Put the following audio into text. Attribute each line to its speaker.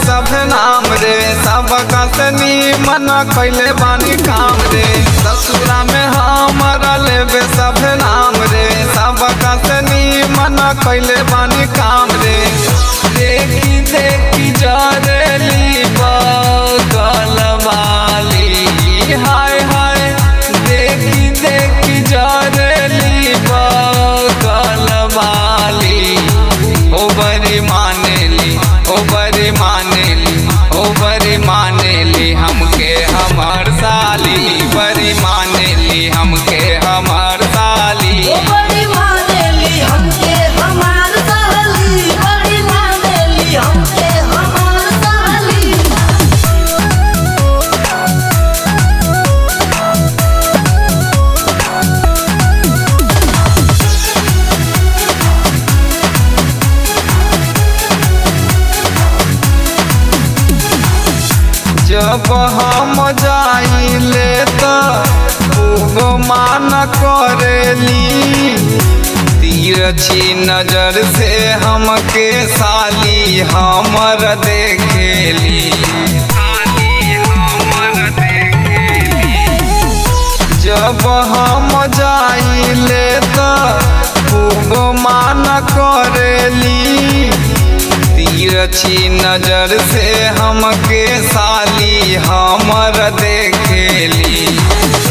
Speaker 1: सब नाम रे सब कसनी मन कैले बानी काम रे ससुरा में हमारा लेबे सब नाम रे सब कसनी मन कैले बानी काम रे देखी देखी जरेली बगल वाली हाय हाय देखी देखी जरेली बगल वाली ओ बड़ी मानेली ओ बड़ी मानेली ओ बड़ी मानेली हमके हमार साली बड़ी मानेली हमके हमार साली
Speaker 2: ओ बड़ी मानेली हमके हमार साली बड़ी मानेली हमके हमार साली
Speaker 1: जब हम जाइले त खूब मान करेली तिरछी नजर से हमके साली हमर देखेली जब हम जाइले त खूब मान करेली तिरछी नजर से हमके साली हमर देखेली